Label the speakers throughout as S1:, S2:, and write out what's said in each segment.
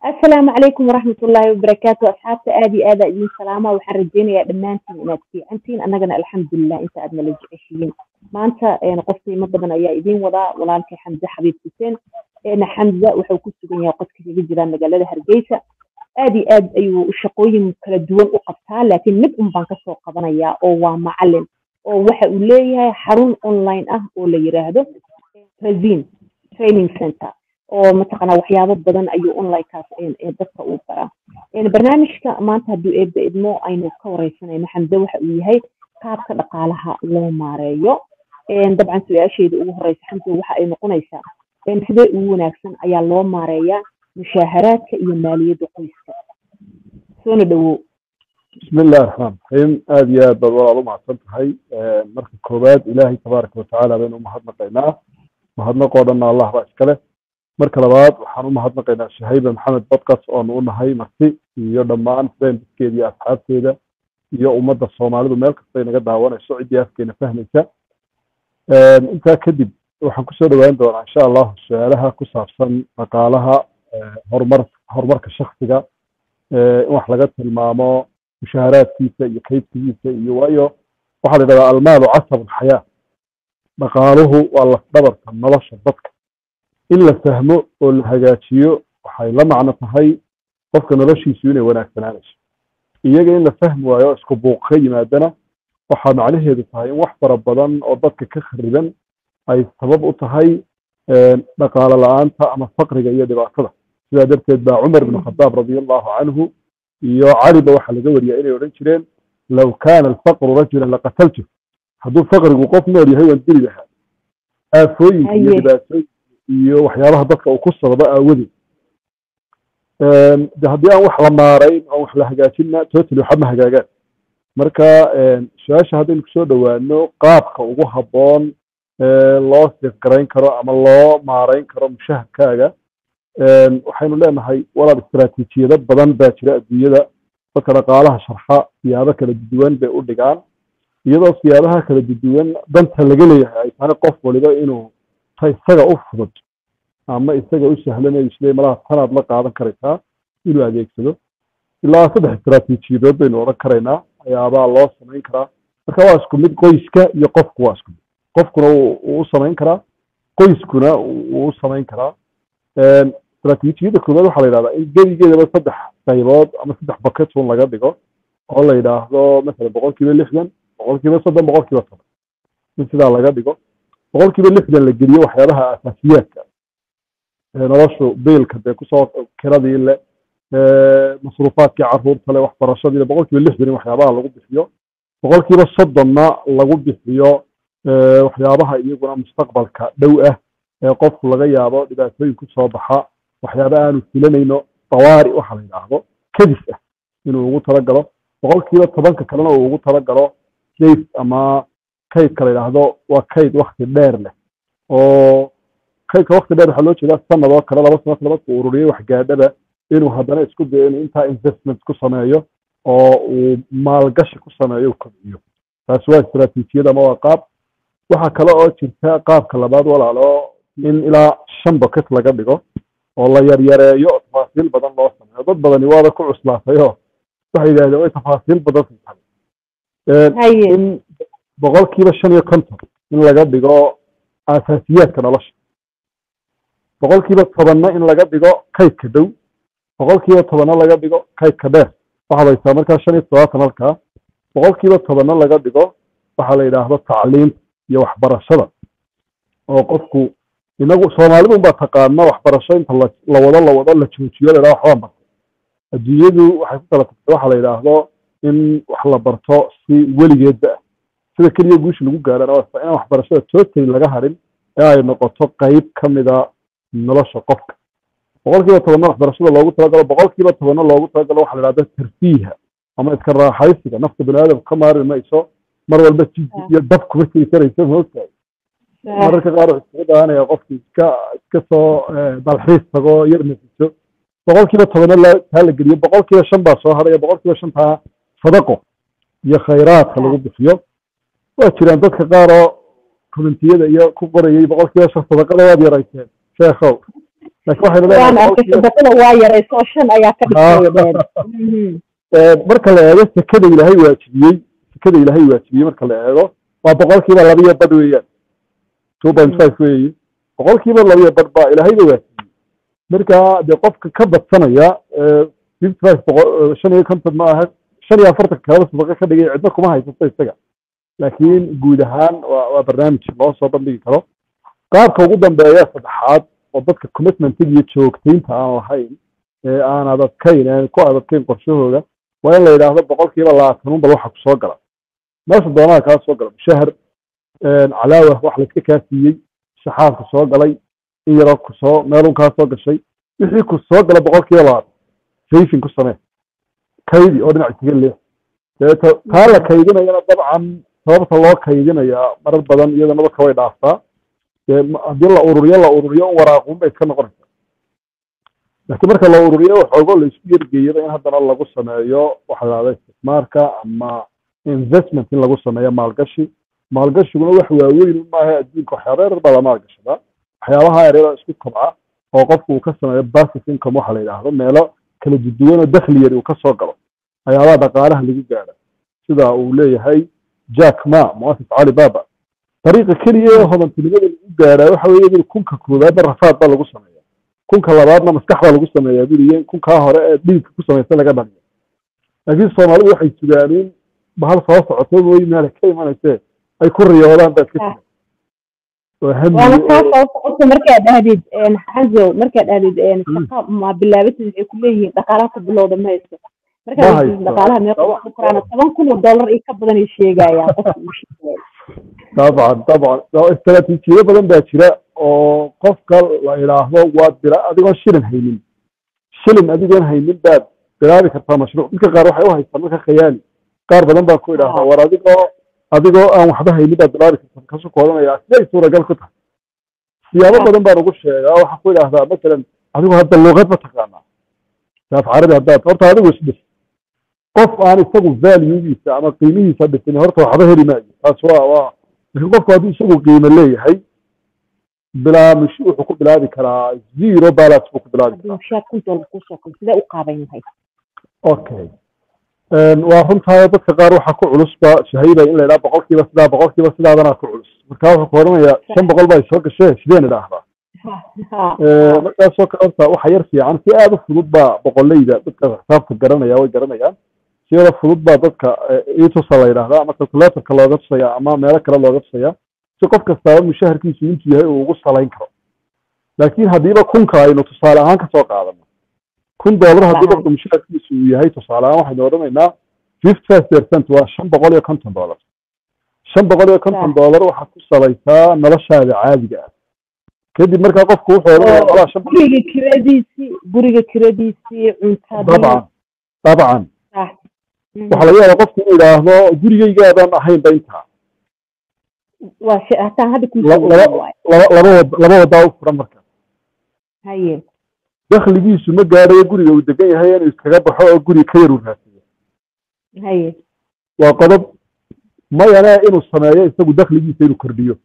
S1: asalaamu calaykum waraxmat ullaahi wabarakaatu asxaabta aad iyo aada idin salaama waxaan rajeynayaa dhammaantiin inaad fiicantiin annagana alxamdulilah inta aad nala jeceshihiin maanta qof qiimo badan ayaa idiin wadaa walaalkay xamse xabiib xuseen xamza wuxuu ku sugan yahay qodka kaga jira magaalada hargeysa aad iyo aad ayuu shaqooyin kala duwan u qabtaa laakiin mid un baan kasoo qabanayaa oo waa macalin oo waxa uu leeyahay xarun online ah oo la yiraahdo razin training center oo mataqaanaa waxyaabo badan ayuu onlinekaas dadka uu baraa barnaamijka maanta hadduu eebba idmo aynu ka wareysanayno xamde waxa uu yahay qaabka dhaqaalaha loo maareeyo dabcan su-aasheeda ugu horeysa xamde waxa ay noqonaysaa sidee ugu wanaagsan ayaa loo maareeyaa mushaaharaadka iyo maaliyadda qoyska soona dhawow
S2: bismi illahi raxmaan raxiim aada iyo aad baad walaal umahadsan tahay marka koowaad ilaahay tabaaraka watacaala baynu umahadnaqaynaa mahadnaqoo dhanna allah baa iskale marka labaad waxaan u mahadnaqaynaa shahayba maxamed badkas oonu u nahay marti iyo dhammaan friendskeeda iyo asxaabteeda iyo ummadda soomaalidu meel kastay naga daawanayso ciddii afkeena fahmaysa intaa kadib waxaan kusoo dhawaan doonaa insha allahu su-aalaha ku saabsan dhaqaalaha horumar horumarka shaksiga in wax laga tilmaamo mushaaharaadkiisa iyo kaydsigiisa iyo waayo waxaa la yidhahdaa almaalu casab alxayaa dhaqaaluhu waa lafdhabarka nolosha dadka in la fahmo oo la hagaajiyo waxay la macno tahay qofka noloshiisu inay wanaagsanaanayso iyaga in la fahmi waayo isku buuq ka yimaadana waxaa macnaheedu tahay in wax fara badan oo dadka ka khariban ay sabab u tahay dhaqaalo la-aanta ama faqriga iyo dhibaatada sidaa darteed baa cumar ibn khadaab radia allahu canhu iyo caliba waxaa laga wariyaa inay odhan jireen low kaana alfaqru rajulan laqataltu hadduu faqrigu qof nool yahay waan dili lahaa aafooyinka iyo dhibaatooyinka iyo waxyaabaha dadka uu ku sababo aawadeed de haddii aan wax la maarayn oon wax la hagaajinna totally waxa ma hagaagaan marka su-aasha haddaynu kusoo dhowaano qaabka ugu habboon loo sifgarayn karo ama loo maarayn karo mushaharkaaga waxaynu leenahay walaal istaraatiijiyado badan baa jira adduunyada dadka dhaqaalaha sharxa siyaabo kala duwan bay u dhigaan iyadoo siyaabaha kala duwan danta laga leeyahay ay tahay qof waliba inuu ta isaga u fudud ama isaga u sahlanayo isle malaha tanaad la qaadan karaysaa inuu adeegsado ilaa saddex istaraatiijiyadood baynu odhan karaynaa ayaabaa loo samayn karaa marka waa isku mid qoyska iyo qofku waa isku mid qofkuna wuu u samayn karaa qoyskuna wuu u samayn karaa istaraatiijiyada koowaad waxaa la yidhahdaa in gebigeedaba saddex qaybood ama saddex baketun laga dhigo oo la yidhaahdo masalan boqol kiiba lixdan boqol kiiba soddon boqol kiiba toban in sidaa laga dhigo boqol kiiba lixdan la geliyo waxyaabaha asaasiyaadka noloshu biilka dee kusoo kiradii le masruufaadkii caruurta le waxbarashadii le boqol kiiba lixdan in waxyaabaha lagu bixiyo boqol kiiba soddonna lagu bixiyo waxyaabaha iyaguna mustaqbalka dhow ah ee qofku laga yaabo dhibaatooyin kusoo baxa waxyaaba aanu filanayno dawaari waxa la yidhaahdo kadis ah inuu ugu talagalo boqol kiiba tobanka kalena uu ugu talagalo safe ama kaydka la yidhaahdo waa kayd wakti dheer leh oo kaydka wakti dheer waxaa loo jeedaa sanad oo kale laba sanad labadku ururiyey wax gaadhaba inuu haddana isku dayo inuu intaa investment ku sameeyo oo uu maalgashi ku sameeyo kobciyo taasi waa istaraatiijiyada ama waa qaab waxaa kale oo jirta qaabka labaad walaalo in ilaa shan bucket laga dhigo oo la yaryareeyo oo tafaasiil badan loo sameeyo dad badani waaba ku cuslaatayoo waxay yidhahdeen way tafaasiil badan tahay in boqol kiiba shan iyo konton in laga dhigo asaasiyaadka nolosha boqol kiiba tobanna in laga dhigo kaydka dhow boqol kiiba tobanna laga dhigo kaydka dheer waxaad haysaa markaa shan iyo todobaatan halkaa boqol kiiba tobanna laga dhigo waxaa la yidhaahdo tacliimta iyo waxbarashada oo qofku inagu soomaalidu unbaa taqaana waxbarasho inta la wado la wado la joojiyo la yidhahdo waxbaan bartay adduunyadu waxay ku kala tagtay waxa la yidhaahdo in wax la barto si weligeedba ah sida keliya guusha lagu gaarana waa inaan waxbarashada totally laga harin ee ay noqoto qayb ka mida nolosha qofka boqol kiiba tobanna waxbarashada loogu talagalo boqol kiiba tobanna loogu talagalo waxa la yidhahda tarfiiha ama iska raaxaysiga nafta bani aadam ka maari mayso mar walba jiji iyo dab kuma jiri karayso moogtahay mararka qaar wuxuu iskaga daawanaya qofki iska iska soo dalxiis tago yar nafiso boqol kiiba tobanna taa la geliyo boqol kiiba shan baa soo haraya boqol kiiba shantaa sadaqo iyo khayraadka lagu bixiyo waa jiraan dadka qaar oo commentiyada iyo ku qorayay boqol kiiba shan sadaqada waad yarayseen sheekhow laakiin waxaynu
S1: waan
S2: leenahay
S1: arkay
S2: boqolkiiba
S1: sadaqada waa yarayso shan ayaa ka dhigtay dheer
S2: Ee, marka la eego sekada ilaahay waajibiyey sekada ilaahay waajibiyey marka la eego waa boqolkiiba labiyo badh weeyaan two point five weeye boqolkiiba labiyo badh baa ilaahayba waajibiyey marka dee qofka ka badsanaya fifty five boqol shan iyo konton ma aha shan iyo afartan kalaba sadaqa ka dhigay cidna kuma haysato isaga laakiin guud ahaan waa waa barnaamij loo soo bandhigi karo qaabka ugu dambeeya saddexaad oo dadka commitmentiga iyo joogtaynta aan lahayn ee aan adadkayn aan ku adadkayn qorshahooda waa in la yidhaahdo boqolkiiba labaatan unbal waxa ku soo gala meesha doonaha kaa soo gala mushahar calaawa wax layska kaa siiyey shaxaadku soo galay in yaroo ku soo meelun kaa soo gashay wixii ku soo gala boqolkiiba labaatan sayfin ku samee kaydi oo dhinac isaga leex deeto taa la kaydinayana dabcan sababta loo kaydinayaa marar badan iyadana dadka way dhaaftaa dee ma- haddii la ururiyo la ururiyo un waraaqun bay iska noqonaysaa laakiin marka la ururiyo waxoogo la isku yergeeyada in haddana lagu sameeyo waxa la dhahda istismaarka ama investment in lagu sameeyo maalgashi maalgashiguna wax waaweyn maaha adduunka waxyaaba yar baa la maalgashadaa waxyaabaha yaryada isku kobca oo qofku uu ka sameeyo basis income waxa la yidhaahdo meelo kala duwan oo dakhli yari uu ka soo galo waxyaabaha dhaqaalaha lagu gaadha sida uu leeyahay jack ma muasis cali baba dariiqa keliya ee hodantinimada lagu gaadhaa waxa weeye buri kunka koowaadna rafaad baa lagu sameeya kunka labaadna maskax baa lagu sameeyaa buriye kunkaa hore ee dhiigka ku samaysa laga dhaliyo laakiin soomaalidu waxay sugaaniin bahal soo socoto mooyi meela ka imanayse ay ku riyoodaan baa iska jira oo hami
S1: waana
S2: oo-
S1: kaa soo socota markaad dhahdid xazo markaad dhahdid shaqa ma bilaabatid waxay ku leeyihiin dhaqaalaha ku bilowda ma haysto
S2: Ma
S1: markaad
S2: haysto.
S1: dhahdid dhaqaalaha meeqa ku koraan toban kun oo dollar iyo ka badan ay sheegayaan qofka uu sheegaya
S2: طبعا طبعا استراتيجية badan baa jira oo qofka la yidhaahdo waad bila adigoon shilin haynin shilin adigoon haynin baad bilaabi kartaa mashruuc dadka qaar waxay u haystaan marka khayaali qaar badan baa ku idhaahdaa war adigoo adigoo aan waxba haynin baad bilaabi kartaa kasu ku odhanayaa siday suuragal ku tahay siyaabo badan baan ugu sheegaa waxaa ku idhaahdaa masalan adigoo hadda luuqad ma taqaanaa saaf carabi haddaad horta adigu isdhis qof aan isagu valuegiisa ama qiimihiisa dhisin horta waxba heli maayo taas waa waa laakiin qofku hadduu isagu qiimo leeyahay bilaa mush wuxuu ku bilaabi karaa zero balance buu ku bilaabi
S1: haddii mushaar kun dollar kusoo kale sidee u qaaban yahay
S2: okay waa runtahay dadka qaar waxaa ku culusba shahayda in la yidhaha boqolkiiba sidaa boqolkiiba sidaadanaa ku culus marka wuxuu ku odhanayaa shan boqol baa soo gashee sideen idhaahdaa
S1: Ha,
S2: markaasoo kale horta waxa yar fiican si aada u fudud baa boqoleyda dadka xisaabta garanaya way garanayaan si aada fudud baa dadka itusa la yidhaahdaa ama calculatorka looga tusaya ama meelo kale looga tusaya si qof kastaaba mushaharkiisu intuu yahay uu ugu salayn karo laakiin haddiiba kunka aynu tusaale ahaan kasoo qaadano kun dollar haddii qofka mushaharkiisu uu yahay tusaale ahaan waxaynu odhanaynaa fifty five percent waa shan boqol iyo konton dollar shan boqol iyo konton dollar waxaad ku salaysaa noloshaada caadiga ah kadib markaa qofku wuxuu odhanayaa
S1: oo
S2: walaa shan boqol
S1: guriga kiradiisii guriga kiradiisii cuntadii
S2: dabcan dabcan
S1: ah, mhm.
S2: waxaa laga yaabaa qofku inuu yidhaahdo gurigaygaadaan ahaynba intaa
S1: waa shay hataan hadda ku
S2: La- laba laba laba wad laba wadaa u furan marka
S1: haye
S2: dakhligiisu ma gaadhayo guriga uu degan yahay inuu iskaga baxo oo guri ka yar uu raasiyo
S1: haye
S2: waa qodob mayane inuu sameeyo isagu dakhligiisa inuu kordhiyo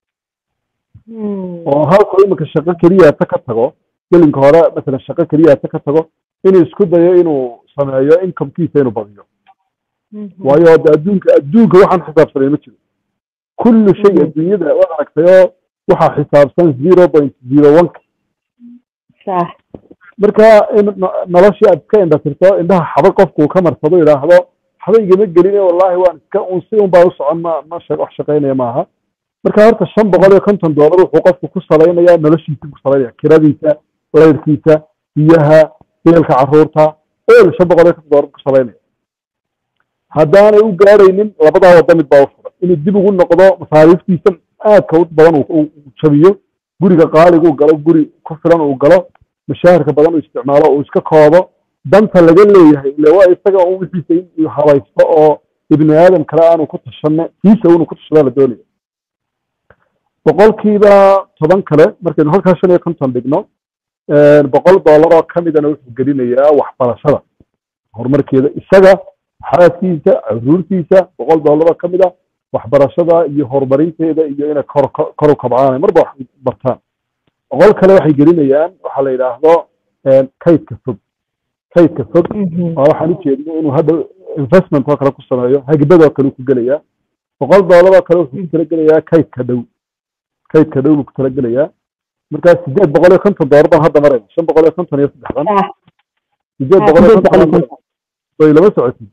S1: Hmm.
S2: oo halku iminka shaqo keliyaata ka tago gelinka hore masalan shaqo keliyaata ka tago inuu isku dayo inuu sameeyo incomekiisa inuu badiyo
S1: Mhm.
S2: waayo de adduunka adduunka waxaan xisaabsanay ma jiro kullu shay
S1: Mhm.
S2: adduunyada waad aragtay oo waxaa xisaabsan zero point zero one
S1: sax
S2: marka in no- noloshii aad iska indhatirto indhaha xaba qofku uu ka marsado yidhaahdo waxba igama gelin wallahi waan iska un si un baa u socon ma ma sha- wax shaqaynaya maaha marka horta shan boqol iyo konton dollar wuxuu qofku ku salaynaya noloshiisa ku salaynaya kiradiisa layrkiisa biyaha biilka caruurta ol shan boqol iyo konton dollar ku salaynaya haddaanay u gaaraynin labadaa wada mid baa u furan inuu dib ugu noqdo masaariiftiisa aadka u badan uu- uu uu jabiyo guriga qaaliga uu galo guri ku filan uu galo mashaahirka badan uu isticmaalo uu iska koobo danta laga leeyahay ile waa isaga un wixiisa in habaysto oo ibni aadam kale aanu ku tashanne kiisa unu ku tashadaa la doonaya boqolkiiba toban kale markaynu halkaa shan iyo konton dhigno boqol dollar oo kamidana wuxuu gelinayaa waxbarashada horumarkeeda isaga xaaskiisa caruurtiisa boqol dollar oo kamid a waxbarashada iyo horumarinteeda iyo inay kor kor u kabcaan marba wax bartaan boqol kale waxay gelinayaan waxaa la yidhaahdo kaydka fog kaydka fog waa waxaan u jeedno inuu hadda investment oo kale ku sameeyo hagibadoo kale ku gelayaa boqol doolar oo kale wuxuu ku talagelayaa kaydka dhow kaydka dhow buu ku talagelayaa markaa sideed boqol iyo konton doolar baan hadda marayna shan boqol iyo konton iyo saddexdan sideed boqol iyo konton way lama socotid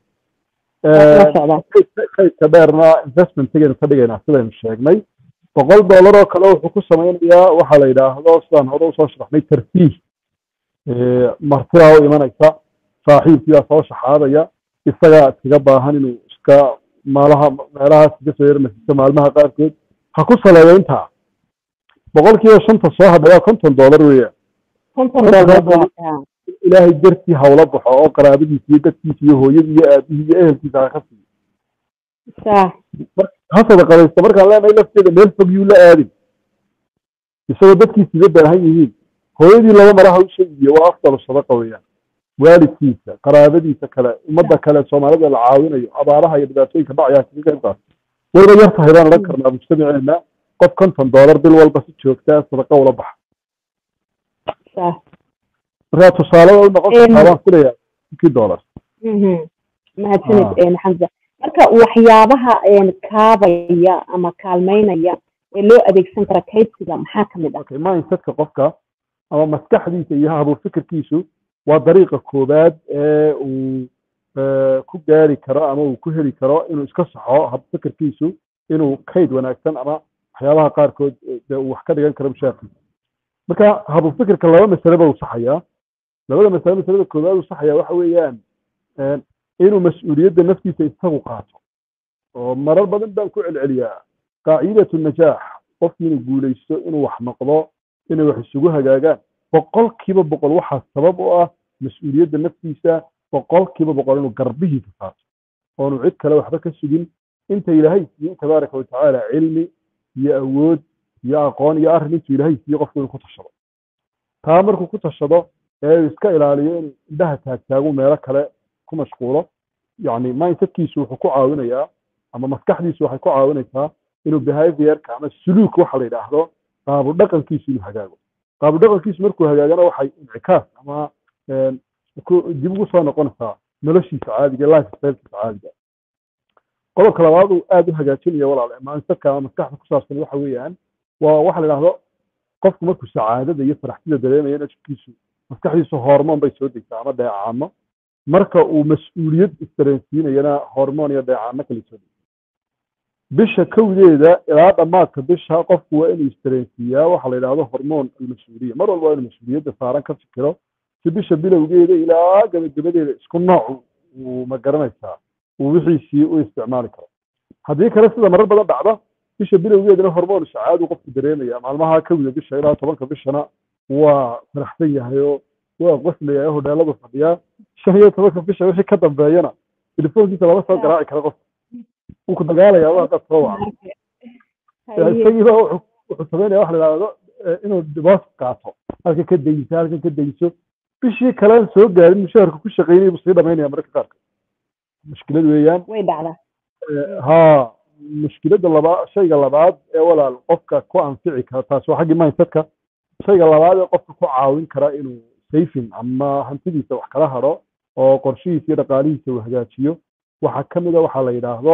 S2: kaydka dheerna investmentigaynu ka dhigaynaa sidaynu sheegnay boqol doolar oo kale wuxuu ku samaynayaa waxaa la yidhaahdo sidaan hore usoo sharaxnay tartiih martidaa u imanaysa saaxiibkiibaa soo shaxaadaya isagaa iskaga baahan inuu iska maalaha meelahaas iga soo yarmasiiso maalmaha qaarkood ha ku saleeyo intaa boqolkiiba shanta soo hadhayaa konton doolar weeyaan ilaahay dartii hawla baxo oo qaraabadiisa iyo dadkiisa iyo hooyadii iyo aabihii iyo ehelkiisa ha ka siiyo ha sadaqadaysto markaan leenahay lafteeda meel fog yuu la aadin isagoo dadkiisiiba baahan yihiin hooyadii laba maraha u sheegiyo waa afdalu sadaqa weeyaan waalidkiisa qaraabadiisa kale ummadda kale soomaalida la caawinayo abaaraha iyo dhibaatooyinka dhacayaa kaga qayb qaata wayba yar tahay baan odhan karnaa mujtamaceena qof konton doolar bil walba si joogtaa sadaqa ula baxa markaa tusaale u noqon kartaa baan filayaa kii doolar
S1: mahadsanid xamza marka waxyaabaha kaabaya ama kaalmeynaya ee loo adeegsan kara kaydsiga maxaa ka mid ah
S2: mindsetka qofka ama maskaxdiisa iyo habuur fikirkiisu waa dariiqa koowaad ee uu ku gaari karo ama uu ku heli karo inuu iska saxo hab fikirkiisu inuu kayd wanaagsan ama waxyaabaha qaarkood dee uu wax ka dhigan karo mushaarkiisa marka habuur fikirka laba masaleba uu saxayaa labada masale masalada koowaad uu saxayaa waxa weeyaan inuu mas-uuliyadda naftiisa isagu qaato oo marar badan baan ku celceliyaa qaacidatu najaax qofki inuu guulaysto inuu wax noqdo inay wax isugu hagaagaan boqolkiiba boqol waxaa sabab u ah mas-uuliyadda naftiisa boqolkiiba boqol inuu garbihiisa qaato oonu cid kale waxba ka sugin inta ilaahay siiye tabaaraka watacaala cilmi iyo awood iyo aqoon iyo arrin intuu ilaahay siiye qofku inuu ku tashado taa markuu ku tashado ee uu iska ilaaliyo inuu indhaha taagtaagu meelo kale ku mashquulo yacni mindsetkiisu wuxuu ku caawinayaa ama maskaxdiisu waxay ku caawinaysaa inuu behaviorka ama suluuk waxa la yidhaahdo qaabu dhaqankiisu inuu hagaago qaabu dhaqankiisu markuu hagaagana waxay incikaas ama dib ugu soo noqonaysaa noloshiisa caadiga life stylkiisa caadiga qodobka labaad uu aada u hagaajinaya walaal mindsetka ama maskaxda ku saabsan waxa weeyaan waa waxa la yidhaahdo qofku markuu sacaadada iyo faraxsida dareemayo jirkiisu maskaxdiisu hormoon bay soo degtaa ama dheecaano marka uu mas-uuliyad isdareensiinayana hormoon iyo dheecaano kale soo degta bisha kowdeeda ilaa dhammaadka bisha qofku waa inuu isdareensiiyaa waxa la yidhaahdo hormoon almas-uuliya mar walba waa inuu mas-uuliyadda saaran ka fikiro si bisha bilowgeeda ilaa gabagabadeeda isku nooc uu ma garanaysaa uu wixiisii u isticmaali karo haddii kale sida marar badan dhacda bisha bilowgeedana hormoon shacaadu qofku dareemaya maalmaha kowda bisha ilaa tobanka bishana waa faraxsan yahay oo waa qoslaya oo hodheeladu fadhiyaa shan iyo tobanka bisha wixii ka dambeeyana telefoonkiisa lama soo garaaci kara qof wuu ku dagaalayaa waa dad soo waca isagiiba wuxuu sameynaya waxa la yidhahdo inuu diboos qaato halkan ka dayso halkan ka dayso bishii kalean soo gaarin mushaharka ku shaqeynaya buu sii dhamaynaya mararka qaarka mushkilad weeyaan
S1: way dhacdaa
S2: ha mushkiladda labaa shayga labaad ee walaal qofka ku anfici kara taas waa xaggii mindsetka shayga labaad ee qofka ku caawin kara inuu sayfin ama hantidiisa wax kala haro oo qorshihiisa iyo dhaqaalihiisa uu hagaajiyo waxaa ka mid a waxaa la yidhaahdo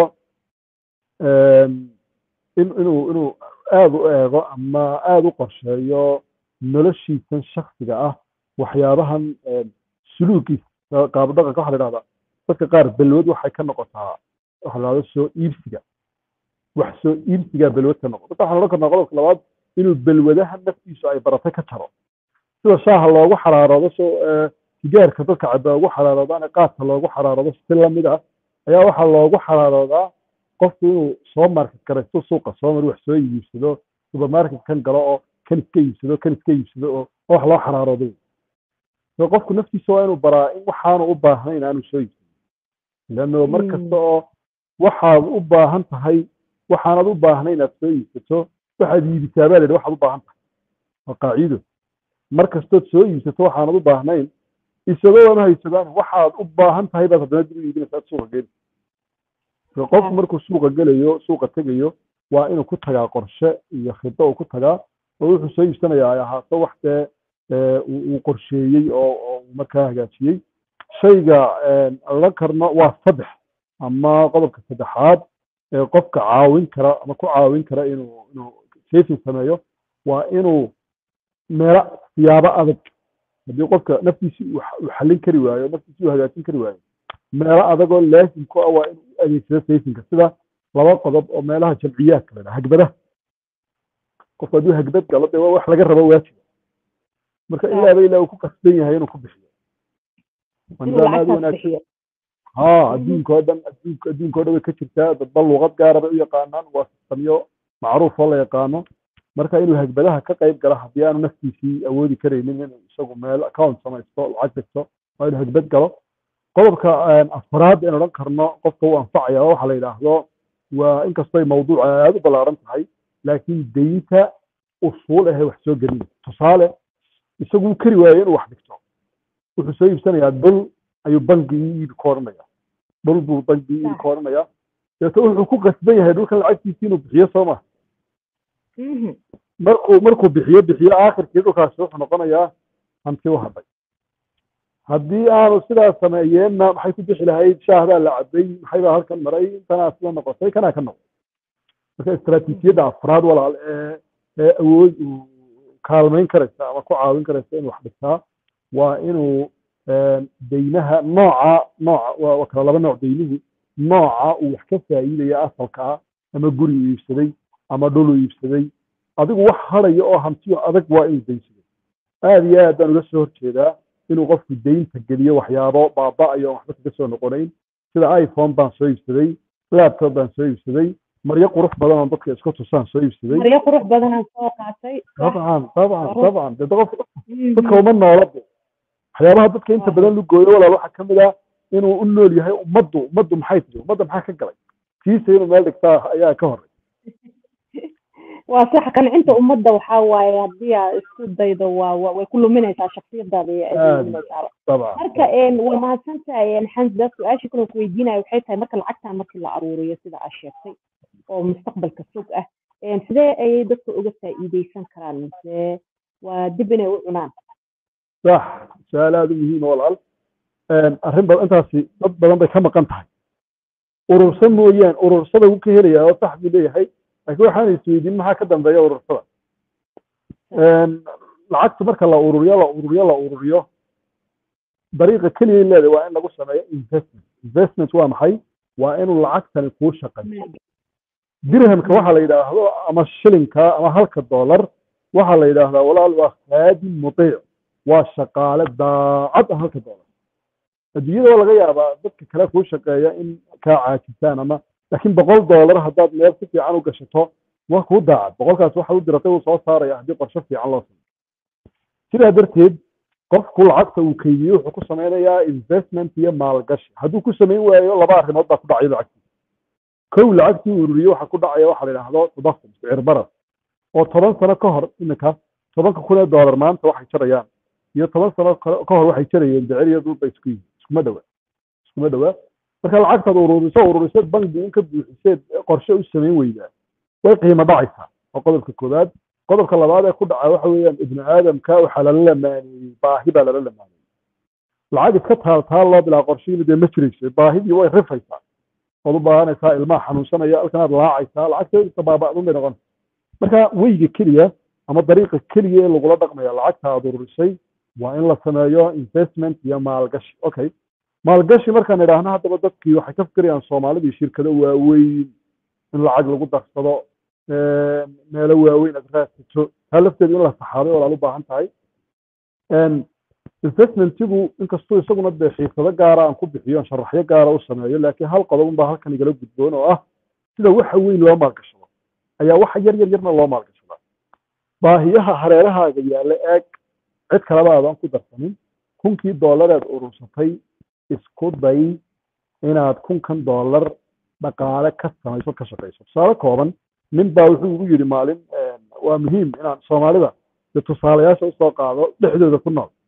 S2: in inuu inuu aada u eego ama aada u qorsheeyo noloshiisan shaksiga ah waxyaabahan suluugiisa qaabudhaqanka waxa la yidhahdaa dadka qaar balwad waxay ka noqotaa waxa la yidhahdo soo iibsiga wax soo iibsigaa balwad ka noqo dadka waxaan odhan karnaa qodobka labaad inuu balwadaha naftiisu ay baratay ka jaro sida shaaha loogu xaraaroodo so sigaarka dadka cabaa ugu xaraaroodaane qaadka loogu xaraaroodo si lamid ah ayaa waxaa loogu xaraaroodaa qofku inuu soo market garaysto suuqa soo mar wax soo iibsado supermarket kan galo oo kan iska iibsado kan iska iibsado oo wax loo xaraarooday so qofku naftiisa waa inuu baraa in waxaanu u baahnayn aanu soo iibsado leanno mar kasta oo waxaad u baahan tahay waxaanad u baahnayn inaad soo iibsato waxaad iibisaa baa la yidhi waxaad u baahan tahay waa qaaciido mar kastood soo iibsato waxaanad u baahnayn isagoo ama haysadaan waxaad u baahan tahay baad haddana dib u iibinaysa aad suuqa geli qofku markuu suuqa gelayo suuqa tegayo waa inuu ku tagaa qorshe iyo khido uu ku tagaa oo wuxuu soo iibsanayaa ay ahaato wax dee uu qorsheeyey oo oo markaa hagaajiyey shayga odhan karno waa saddex ama qodobka saddexaad ee qofka caawin kara ama ku caawin kara inuu inuu saving sameeyo waa inuu meelo siyaabo adag haddii qofka naftiisii uu xallin kari waayo naftiisii uu hagaajin kari waayo meelo adagoo laasim ku ah waa inuu u adeegsado savingka sida laba qodob oo meelaha jamciyaadka la dhaha hagbadaha qofku hadduu hagbad galo dee waa wax laga rabo waajiba marka ilaaba ilaa uu ku qasban yahay inuu ku bixiyo nidaam aad u wanaagsan ha adduunka oo dhan adduunka adduunka oo dhan way ka jirtaa dadba luuqad gaara bay u yaqaanaan waa sistamyo macruuf oo la yaqaano marka inuu hagbadaha ka qayb galo haddii aanu naftiisii awoodi karaynin inuu isagu meel account samaysto lacag dhigto waa inuu hagbad galo qodobka afraad in odhan karno qofka uu anfacaya waxa la yidhaahdo waa inkastoo ay mawduuca aada u ballaaran tahay laakiin deynta usuul ahe wax soo gelin tusaale isagu uu kari waayo inuu wax dhigto wuxuu soo iibsanayaa dhul ayuu bangigii iibi ka odhanaya dhul buu bangigii iibi ka odhanaya deeto wuxuu ku qasban yahay dhulkan lacagtiisii inuu bixiyo soo ma markuu markuu bixiyo bixiyo aakhirkii dhulkaasi wuxuu noqonayaa hanti u hadhay haddii aanu sidaas sameeyeenna maxay ku bixi lahayd shaahbaa la cabay maxaybaa halkan maray intanaa sida noqotay kanaa ka noqday marka istaraatiijiyadda afraad walaal ee ee awood uu kaalmayn karaysa ama ku caawin karaysa inuu wax dhigtaa waa inuu deynaha nooca nooca waa kala laba nooc deynuhu nooca uu wax ka faa'iidaya asalka ah ama guri uu iibsaday ama dhul uu iibsaday adigu wax hadhaya oo hantiyo adag waa inuu daynsaday aada iyo aad baan uga soo horjeedaa inuu qofku deynta geliyo waxyaabo baaba'ayo waxba kaga soo noqonayn sida iphone baan soo iibsaday laptop baan soo iibsaday maryo qurux badan oo dadka isku tusaan soo iibsaday
S1: maryo qurux badanaan soo qaatay
S2: dabcan dabcan dabcan dee qof dadka uma noola de waxyaabaha dadka inta badan lu gooyo walaal waxaa ka mid ah inuu u nool yahay ummaddu ummaddu maxay tihi ummadda maxaa ka galay kiisa inuu meel dhigtaa ayaa ka horey
S1: waa sax qancinta ummadda waxaa waaye haddii aa isku daydo waa way ku luminaysaa shaksiyadaada iyo luminaysaa marka waa mahadsantahay xamda su-aasha kale ku weydiinaya waxay tahay marka lacagtan markii la aruuriyo sida aa sheegtay oo mustaqbalka fog ah sidee ayay dadka uga faa'iideysan karaan mise waa dib inay u cunaan
S2: sax su-aal aada u muhiima walaal arrin badan intaasi dad badan bay ka maqan tahay urursa mooyaan urursada wuu ka helayaa oo sax buu leeyahay laakiin waxaan isweydiin maxaa ka dambeeya urursada lacagta marka la ururiyo la ururiyo la ururiyo dariiqa keliya leedahay waa in lagu sameeyo investment investment waa maxay waa inuu lacagtani kuu shaqeeyo dirhamka waxa la yidhaahdo ama shilinka ama halka dollar waxaa la yidhaahdaa walaal waa khaadim mutiic waa shaqaale daacad ah halka dollar adduunyada waa laga yaabaa dadka kale kuu shaqeeya in kaa caajisaan ama laakiin boqol dollar haddaad meel si fiican u gashato waa kuu daacad boqolkaas waxa u diratay uu soo saaraya haddii qorshe fiican loo sameyo sidaa darteed qofku lacagta uu keydiyo wuxuu ku sameynayaa investment iyo maalgashi hadduu ku samayn waayo laba arrimood baa ku dhacaya lacagtiisa kow lacagtii uu ururiyo waxaa ku dhacaya waxa la yidhaahdo tadafum sicir barar oo toban sano ka hor iminka tobanka kun ee dollar maanta waxay jarayaan iyo toban sano ka hor waxay jarayeen becir iyo dhulba isku yihin iskuma dhowaa iskuma dhowaa marka lacagtaad ururiso ururiso bangi in ka buuxiseed qorshe u samayn weydaa way qiimo dhacaysaa oo qodobka koowaad qodobka labaad ee ku dhaca waxa weeyaan ibnu aadamka waxaa lala lamaaneeyey baahi baa lala lamaaneeyey lacag iska taal taal loo bilaa qorshiina dee ma jirayso baahidii way rifaysaa ood u baahanaysaa ilmaha xanuunsanaya halkanaad laacaysaa lacagta baaba'dun bay noqonaysa marka weyga keliya ama dariiqa keliya ee lagula dhaqmaya lacagta aad ururisay waa in la sameeyo investment iyo maalgashi okay maalgashi markaan idhaahno haddaba dadkii waxay ka fikirayaan soomaalidii shirkado waaweyn in lacag lagu darsado meelo waaweyn aad raadsato taa lafteedu in la saxaaday oo laal u baahan tahay investmentigu inkastuu isaguna dee xiisado gaara aan ku bixiyo sharaxyo gaara u sameeyo laakiin hal qodob unbaa halkan igala gudboon oo ah sida waxa weyn loo maalgashado ayaa waxa yar yar yarna loo maalgashadaa baahiyaha hareerahaaga yaalla eeg cid kaleba aadan ku darsanin kunkii dollareed urursatay isku day inaad kunkan dollar dhaqaale ka samayso ka shaqayso tusaale kooban nin baa wuxuu igu yidhi maalin waa muhiim inaan soomaalida de tusaalayaasha usoo qaado dhexdooda ku nool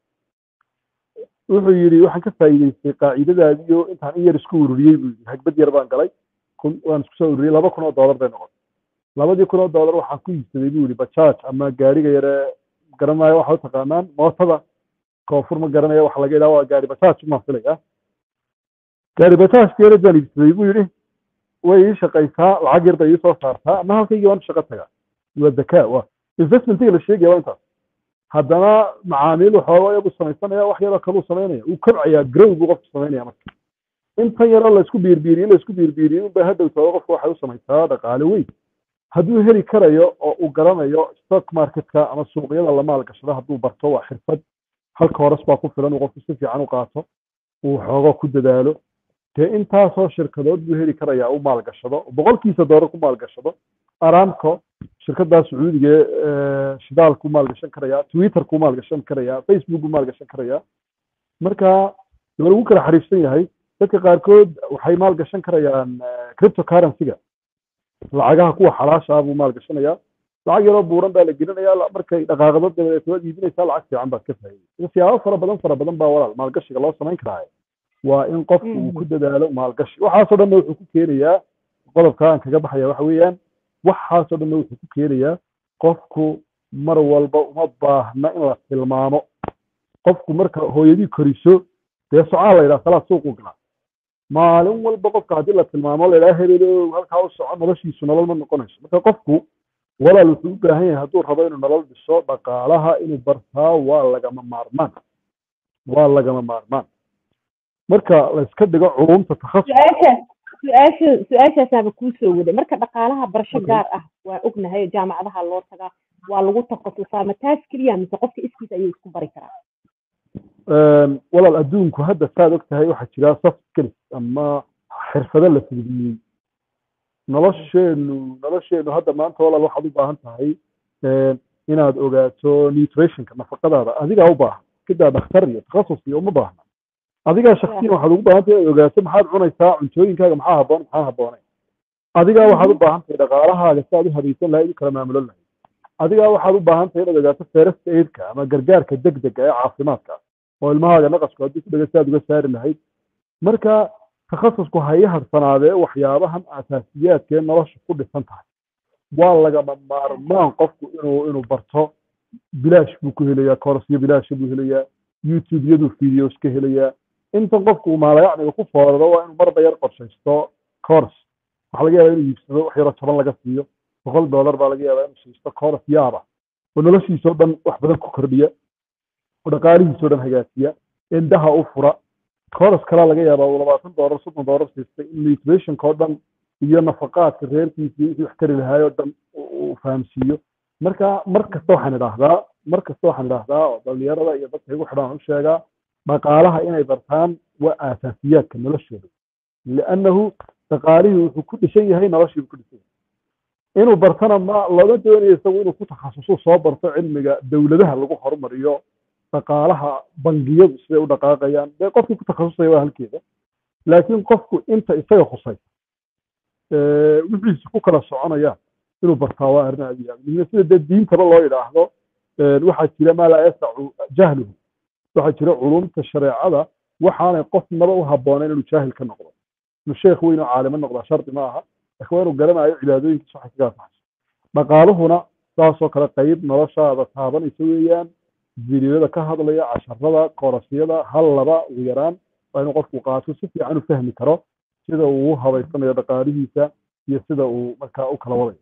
S2: wuxuu yidhi waxaan ka faa'iidaystay qaacidadaadiyo intaan in yar isku ururiyey buu yidhi hagbad yar baan galay kun waan isku soo ururiyey laba kun oo dollar bay noqotay labadii kun oo dollar waxaan ku iibsaday buu yihi bajaaj ama gaariga yare garanaayo waxa u taqaanaan mootada koonfur ma garanaya waxa laga yidhaha waa gaari bajaaj umaan filaya gaari bajaajka yare baan iibsaday buu yidhi way ii shaqaysaa lacag yar bay ii soo saartaa ama halkaygii waan shaqo tagaa waa zakaa waa investmentiga la sheegaya waa intaas haddana macaamiil waxooga yagu samaysanaya wax yaroo kaluu samaynaya uu kobcayaa grow buu qofku samaynaya marka intan yaroo laysku biirbiiriyo laysku biirbiiriyo unba hadhowtooda qofku waxay u samaysaa dhaqaale weyn hadduu heli karayo oo uu garanayo stock marketka ama suuqyada la maalgashado hadduu barto waa xirfad halka horas baa ku filan uu qofku si fiican u qaato uu xoogo ku dadaalo dee intaasoo shirkadood buu heli karayaa u maalgashado boqolkiisa doolar ku maalgashado aramco shirkadaa sacuudiga ee shidaalku maalgashan karayaa twitterku maalgashan karayaa facebookku maalgashan karayaa marka waa lagu kala xariifsan yahay dadka qaarkood waxay maalgashan karayaan cryptocurrency-ga lacagaha kuwa xalaasha ah buu maalgashanayaa lacag yaroo buuran baa la gelinaya markay dhaqaaqdo dabadeed waad iibinaysaa lacag fiican baad ka faa'iidaysa siyaabo fara badan fara badan baa walaal maalgashiga loo samayn karaa waa in qofku uu ku dadaalo maalgashi waxaasoo dhanna wuxuu ku keenayaa qodobka aan kaga baxaya waxa weeyaan waxaasoo dhanna wuxuu ku keenayaa qofku mar walba uma baahna in la tilmaamo qofku marka hooyadii koriso dee socaa la yidhaha salaad suuqu galaa maalin walba qofka haddii la tilmaamo la yidhaha hebelo halkaa u soco noloshiisu nolol ma noqonayso marka qofku walaal wuxuu u baahan yahay hadduu rabo inuu nolol dhiso dhaqaalaha inuu bartaa waa lagama maarmaan waa lagama maarmaan marka la iska dhigo culumta takhasus
S1: su-aasha su-aashaasaaba kuu soo waday marka dhaqaalaha barasho gaar ah waa ognahay jaamacadaha loo tagaa waa lagu takhasusaa ma taas keliya mise qofka iskiisa ayuu isku bari karaa
S2: walaal adduunku hadda saad og tahay waxaa jira soft skills ama xirfado la fududiyey nolosheenu nolosheenu hadda maanta walaal waxaad u baahan tahay inaad ogaato nutritionka nafaqadaada adigaa u baahan kidaa dhakhtar iyo takhasus iyo uma baahna adigaa shaksiyan waxaad ugu baahan tahay inaad ogaato maxaad cunaysaa cuntooyinkaaga maxaa haboon maxaa haboonay adigaa waxaad u baahan tahay dhaqaalahaaga si aad u habaysan lahayd u kala maamulan lahayd adigaa waxaad u baahan tahay inaad ogaato first aidka ama gargaarka degdega ee caafimaadka oo ilmahaaga naqasku haddii ku dhega si aad uga saari lahayd marka takhasusku ha ii harsanaadee waxyaabahan asaasiyaadkee nolosha ku dhisan tahay waa lagama maarmaan qofku inuu inuu barto bilaash buu ku helayaa korsyo bilaasha buu helayaa youtube-yaduu videos ka helayaa intan qofku uu maalayacniga ku fooraro waa inuu marba yar qorshaysto course waxaa laga yaabaa inuu iibsado wax yaroo toban laga siiyo boqol dollar baa laga yaabaa inuu siisto course yaaba oo noloshiisoo dhan wax badan ku kordhiya oo dhaqaalihiisoo dhan hagaajiya indhaha u fura course kalaa laga yaabaa uu labaatan dollar soddon dollar siistay in nutritionka oo dhan iyo nafaqaadka reerkiisa wixii wax tari lahaay oo dhan uu fahamsiiyo marka mar kasta waxaan idhaahdaa mar kasta waxaan idhaahdaa oo dhalinyarada iyo dadka igu xidhan u sheegaa dhaqaalaha inay bartaan waa aasaasiyaadka noloshooda liannahu dhaqaalihii wuxuu ku dhisan yahay noloshii buu ku dhisan yahay inuu bartana ma lama doonayo isagu inuu ku takhasusu soo barto cilmiga dowladaha lagu horumariyo dhaqaalaha bangiyadu siday u dhaqaaqayaan dee qofkii ku takhasusaya waa halkeeda laakiin qofku inta isaga khusay wixiisa ku kala soconayaan inuu bartaa waa arrin aad iyo aad muhiim sida dee diintaba loo yidhaahdo waxaa jira maa laa yasacu jahluhu waxaa jira culumta shareecada waxaanay qofnaba u habboonayn inuu jaahil ka noqdo inuu sheekh weyn oo caalimo noqdaa shardi ma aha laakiin waa inuu garanayo cibaadooyinkiisa waxay kaga anfaxayso dhaqaaluhuna saasoo kale qayb noloshaada taabanaysa weeyaan videoyada ka hadlaya casharada korasyada hal laba ugu yaraan waa inuu qofku qaato si fiican u fahmi karo sida uu u habaysanayo dhaqaalihiisa iyo sida uu markaa u kala wadayo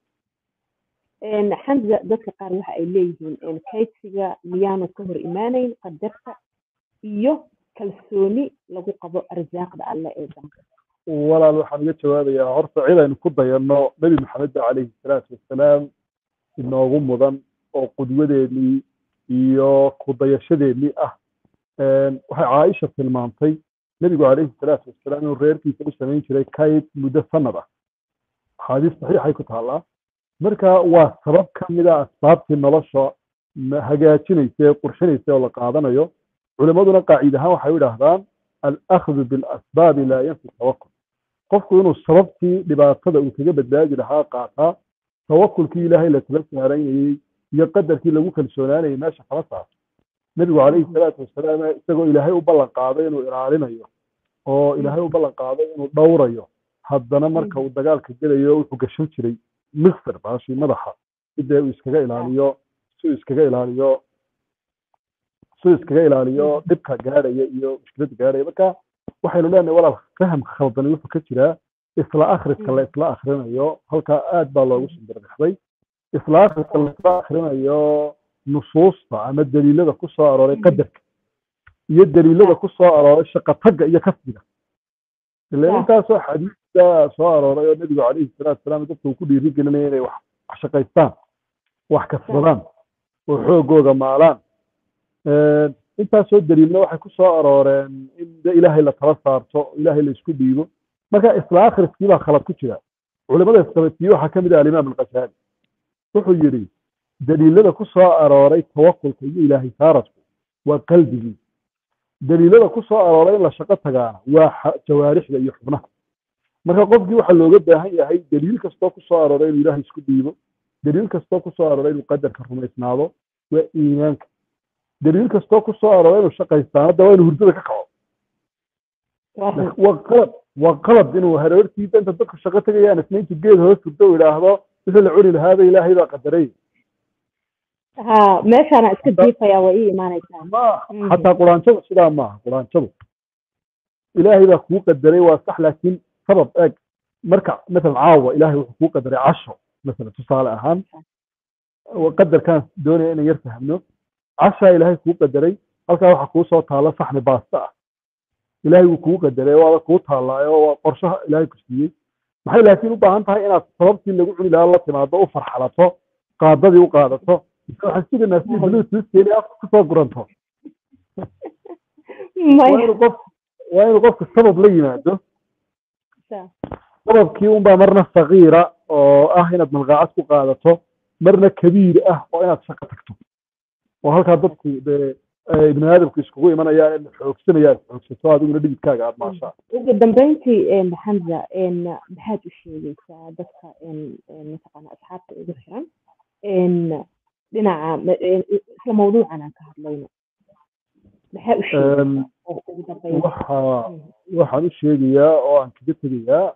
S1: xamza dadka qaar waxa ay leeyihiin kaydsiga miyaanu ka hor imaanayn qadarta iyo kalsooni lagu qabo arsaaqda alle ee danka
S2: walaal waxaan uga jawaabayaa horta cid aynu ku dayanno nebi maxamed ba calayhi salaatu wassalaam inoogu mudan oo qudwadeennii iyo kudayashadeennii ah waxay caaisha tilmaamtay nebigu calayhi salaatu wassalaam inuu reerkiisa u samayn jiray kayd muddo sanad ah axaadiis saxiixay ku taallaa marka waa sabab ka mid a asbaabtii nolosha hagaajinaysa ee qurxinaysa oo la qaadanayo culimmaduna qaacid ahaan waxay u idhaahdaan alakhdu bilasbaabi laa yanfi tawakul qofku inuu sababtii dhibaatada uu kaga badbaadi lahaa qaataa tawakulkii ilaahay la tala saaraynayey iyo qadarkii lagu kalsoonaanayay meesha kama saarto nebigu calayhi salaatu wasalaam isagoo ilaahay u ballan qaaday inuu ilaalinayo oo ilaahay u ballan qaaday inuu dhowrayo haddana marka uu dagaalka gelayo wuxuu gashan jiray mixer baashii madaxa sidee uu iskaga ilaaliyo si uu iskaga ilaaliyo si uu iskaga ilaaliyo dhibka gaadhaya iyo mushkiladda gaadhaya marka waxaynu leenahay walaal fahamka khaldani wuxuu ka jiraa isla akhriska la isla akhrinayo halkaa aad baa loogu sumbirdhexday isla akhriska la isla akhrinayo nusuusta ama daliilada ku soo arooray qadarka iyo daliilada ku soo arooray shaqatagga iyo kasbiga ila intaasoo xadiista soo arooray oo nebigu calayhi salaatu wasalaam dadka uu ku dhiiri gelinaya inay wax shaqaystaan wax kasbadaan oo xoogooga maalaan intaasoo daliilna waxay ku soo arooreen in de ilaahay la tala saarto ilaahay la isku dhiibo marka isla akhriskii baa khalad ku jira culimada isqabatiyey waxaa ka mid ah alimaam alqasaali wuxuu yidhi daliilada ku soo arooray tawakulka iyo ilaahay saaradku waa qalbigii daliilada ku soo arooray in la shaqo tagaana waa jawaarixda iyo xubnaha marka qofkii waxaa looga baahan yahay daliil kastoo ku soo arooray inuu ilaahay isku dhiibo daliil kastoo ku soo arooray inuu qadarka rumaysnaado waa iimaanka daliil kastoo ku soo arooray inuu shaqaystaan hadda waa inuu hurdada ka kaco waa qalad waa qalad inuu hareertiisa inta dadku shaqo tegayaan isna intuu geed hoos hurdo uu idhaahdo wixii la cuni lahaaba ilaahay baa qadaray
S1: ha meeshaana iska diifaya waa ii imaanaysaa
S2: ma xataa quraanjadu sidaa maaha quraanjadu ilaahay baa kuu qadaray waa sax laakiin sabab eeg marka masalan caawa ilaahay wuxuu kuu qadaray casho masalan tusaale ahaan qadarkaan doonaya inaan yar fahmno cashaa ilaahay kuu qadaray halkaa waxaa kuu soo taalla saxni baasta ah ilaahay wuu kuu qadaray waaba kuu taallaayo waa qorshaha ilaahay ku siiyey maxay laakiin u baahan tahay inaad sababtii lagu cuni lahaa la timaado u farxalato qaadadii u qaadato waxaan sugaynaa si bluetoothkeeni afka kusoo guranto waa inuu qof waa inuu qofku sabab la yimaado sababkii unbaa marna sagiira oo ah inaad malqaacad ku qaadato marna kabiir ah oo inaad shaqo tagto oo halkaa dadku dee ibni aadamku iskugu imanayaan in xoogsanaya aad xoogsato adiguna dhibidkaaga aad maashaa
S1: ugu dambeyntii xamza maxaad u sheegaysaa dadka mataqaana asxaabta ugu xiran dhinaca isla mawduucan aan ka hadlayno maxaa u sheegaysaa
S2: waxa waxaan u sheegayaa oo aan kaga tegayaa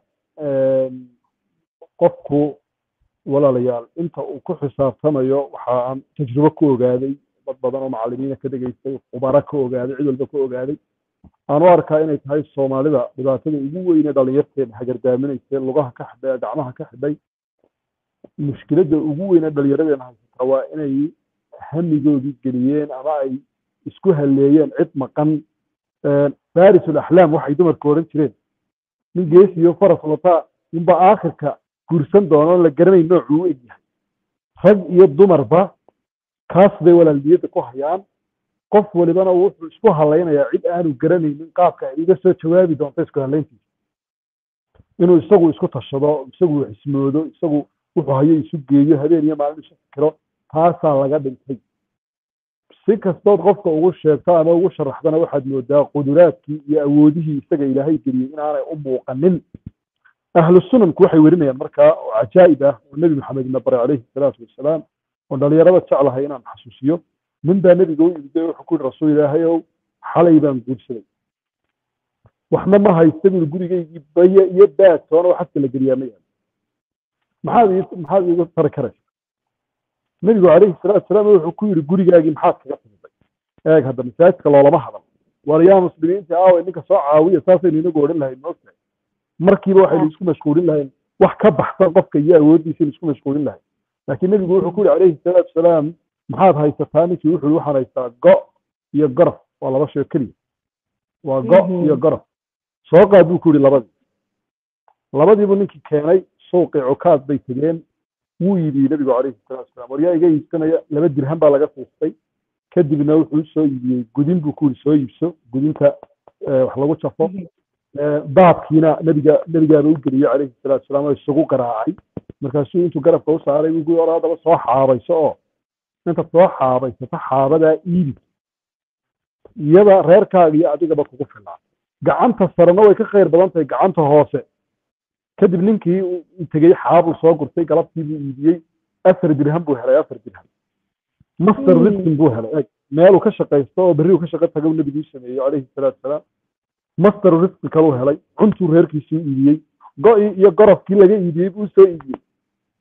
S2: qofku walaalayaal inta uu ku xisaabtamayo waxa aan tajribo ku ogaaday dad badan oo macallimiina ka dhegaystay khubaro ka ogaaday cid walba ka ogaaday aan u arkaa inay tahay soomaalida dhibaatada ugu weyne dhalinyarteena hagardaaminaysay lugaha ka xidhay gacmaha ka xidhay mushkiladda ugu weyne dhalinyaradeenna haysata waa inay hamigoodii geliyeen ama ay isku halleeyeen cid maqan farisul axlaam waxay dumarka odhan jireen nin geesi iyo faras wataa ninba aakhirka guursan doono la garanay noocuu u egyahay rag iyo dumarba kaas bay walaalniyadda ku hayaan qof walibana wuxuu isku halaynayaa cid aanu garanaynin qaabka ay iga soo jawaabi doonto isku halayntiisa inuu isagu isku tashado isagu xismoodo isagu wuxuu hayo isu geeyo habeen iyo maalin isu fikiro taasaa laga dhintay si kastood qofka ugu sheegto ama ugu sharaxdana waxaad moodaa quduraadkii iyo awoodihii isaga ilaahay geliyey inaanay u muuqanin ahlu sunanku waxay werinayaan markaa oo cajaa'ib ah oo nebi maxamed ina baray calayhi salaatu wasalaam oo dhalinyarada jeclahay inaan xasuusiyo nin baa nebiga u yimid wuxuu ku yihi rasuul ilaahay ow xalay baan guursaday waxna ma haysta buu gurigaygii baye iyo baatoona oo xadka la geliyaa ma yaalo maxaad ii maxaad iigu tari karaysa nebigu calayhi salaatu wasalaam wuxuu ku yidhi gurigaagii maxaad kaga timiday eeg hadda masaajidka loolama hadal waar yaa muslimiinta aawe ninka soo caawiya saasaynu inagu odhan lahayn moogtahay markiiba waxaynu isku mashquulin lahayn wax ka baxsan qofka iyo awooddiisaynu isku mashquulin lahayn laakiin nebigu wuxuu ku yihi calayhi salaatu wasalaam maxaad haysataa ninkii wuxuu waxaan haystaa go iyo gorof waa laba sheo keliya waa go iyo gorof soo qaad buu ku yihi labadii labadiibu ninkii keenay suuqii cukaad bay tegeen wuu iibiyey nebigu calayhi salatu wasalaam war yaa iga iibsanaya laba dirham baa laga siistay kadibna wuxuu soo iibiyey gudin buu ku yihi soo iibso gudinta wax lagu jafo daabkiina nebiga nebigaaba u geliyey calayhi salatu wasalaam oo isugu garaacay markaasuu intuu garabka u saaray buu ku or haddaba soo xaabayso oo inta soo xaabaysato xaabadaa iibi iyada reerkaaga iyo adigaba kugu filaa gacanta sarena way ka khayr badan tahay gacanta hoose kadib ninkii tegey xaabuu soo gurtay galabtii buu iibiyey afar dirham buu helay afar dirham master riskin buu helay meeluu ka shaqaysto oo berri uu ka shaqo tago nebiguu sameeyey calayhi salaatu wasalaam master riskin kaluu helay cuntuu reerkiisii iibiyey go-ii iyo gorofkii laga iibiyey buu soo iibiyey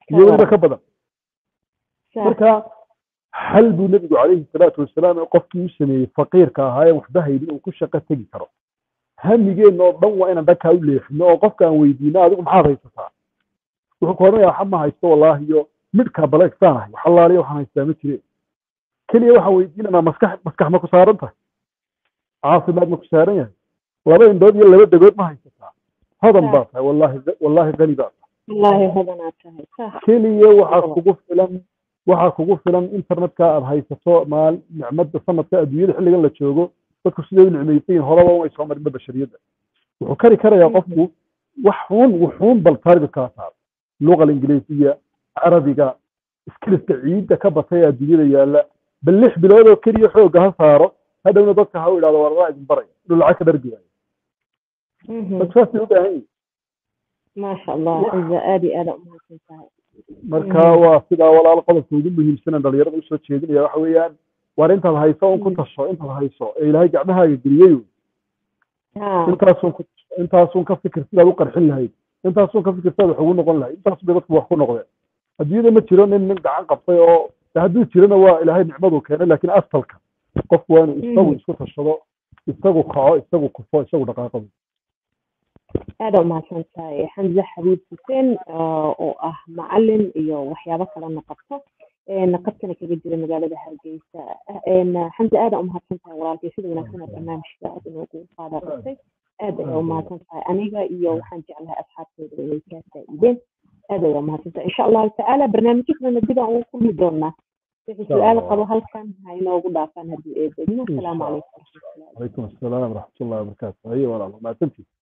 S2: iyo weliba ka badan marka xal buu nebigu calayhi salaatu wasalaam qofkii u sameeyey faqiirka ahaa ee waxba haynin uu ku shaqo tegi karo hamigeenna oo dhan waa inaan dhankaa u leexino oo qofka aan weydiino adigu maxaad haysataa wuxuu ku odhanaya waxa ma haysto wallaahi iyo midhkaa baleegsaan ahay wax allaaliya waxaan haystaa ma jire keliya waxaan weydiinanaa maskax maskax ma ku saaran tahay caafimaad ma ku saaran yahay laba indhood iyo laba degood ma haysataa hodan baa tahay wallaahi wallaahi qani baa tahay
S1: wallaahi hodanaad tahay sax
S2: keliya waxaa kugu filan waxaa kugu filan internetka aad haysato maal nicmada sanadka adduunyada xilligan la joogo dadku siday u nicmaysan yihin horaba way soo marinba bashariyadda wuxuu kari karayaa qofku wax xun wuxuun bal target kaa saaro luqa ingiliisiya carabiga iskiliska ciidda ka batay ee adduunyada yaalla bal lix bilood oo keliya xoogga ha saaro hadhowna dadka ha u idhahdo warraa idin baray inuu lacag ka dhargi waayo dadku saasay u baahan yihin
S1: maasha allah ciza aad iyo aada umahadsan tahay
S2: marka waa sidaa walaal qodobka ugu muhiimsanan dhalinyarada usoo jeedinaya waxa weeyaan war intaad hayso un ku tasho intaad hayso ee ilaahay gacmahaaga geliyey intaasun ku intaasun ka fikir sidaad u qarxin lahayd intaasun ka fikir sidaad wax ugu noqon lahayd intaas bay dadku wax ku noqdeen adduunyada ma jiro nin nin gacan qabtay oo hadduu jirona waa ilaahay nicmaduu keenay laakiin astalka qofku waa inuu isagu isku tashado isagu kaco isagu kufo isagu dhaqaaqado
S1: aada umahadsan tahay xamse xabiib xuseen oo ah macalin iyo waxyaabo kalena qabto naqadkana kaga jira magaalada hargeysa xamse aada umahadsan tahay walaalkay sida wanaagsan oo barnaamijka aad inoogu qaada qabtay aad ayaa umahadsan tahay aniga iyo waxaan jeclahay asxaabtooda inay kaa faa'iideen aad ayaa umahadsan tahay insha allahu tacaala barnaamijyo kalena dib aan ugu kulmi doonaa wixii su-aal qabo halkan ha inoogu dhaafaan haddii eedegno asalaamu calaykum
S2: calaykum asalaam waraxmatullahi wabarakaatu haye walaal mahadsantiis